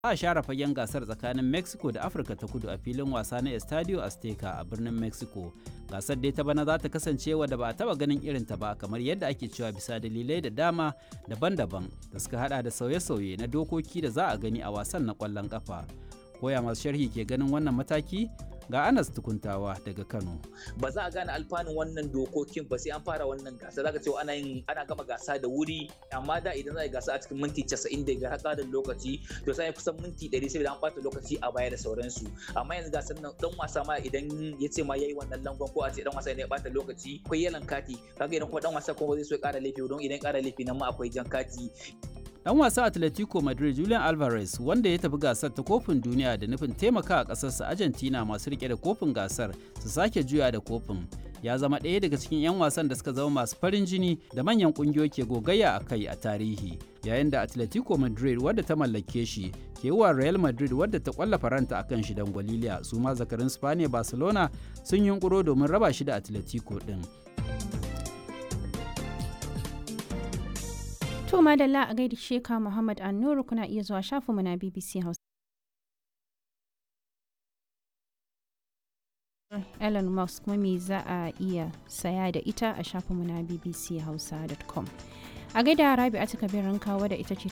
a share fagen gasar tsakanin mexico da afirka ta kudu a filin wasa na estadio azteca a birnin mexico gasar dai ta bana za ta kasance wadda ba a taba ganin irin ta ba kamar yadda ake cewa bisa dalilai da dama daban-daban da suka hada da sauye-sauye na dokoki da za a gani a wasan na kwallon kafa koya masu sharhi ke ganin wannan mataki ga anas tukuntawa daga kano ba za a gane alfanun wannan dokokin ba sai an fara wannan gasa zaka cewa ana yin ana gama gasa da wuri amma da idan za a yi gasa a cikin minti 90 da har ƙarin lokaci to sai kusan minti 100 sai an ɓata lokaci a baya da sauransu amma yanzu gasar nan dan wasa ma idan ya ce ma yayi wannan langon ko a ce dan wasa ne ya ɓata lokaci akwai yalan kati kaga idan kuma dan wasa kuma zai so ya ƙara laifi don idan ƙara laifi nan ma akwai jan kati Dan wasa Atletico Madrid Julian Alvarez wanda ya tafi gasar ta kofin duniya da nufin taimaka a ƙasarsa Argentina masu rike da kofin gasar su sake juya da kofin. Ya zama ɗaya daga cikin 'yan wasan da suka zama masu farin jini da manyan ƙungiyoyi ke gogayya a kai a tarihi. Yayin da Atletico Madrid wadda ta mallake shi ke wa Real Madrid wadda ta kwalla faranta a kan shi don Gwaliliya su ma zakarin Spaniya Barcelona sun yunkuro domin raba shi da Atletico ɗin. To madalla a gaida Sheka Muhammad Annuru kuna iya zuwa shafinmu na BBC Hausa. Elon Musk kuma me za a iya saya da ita a shafinmu na bbchausa.com. A gaida Rabi a kabirin kawo da ita ce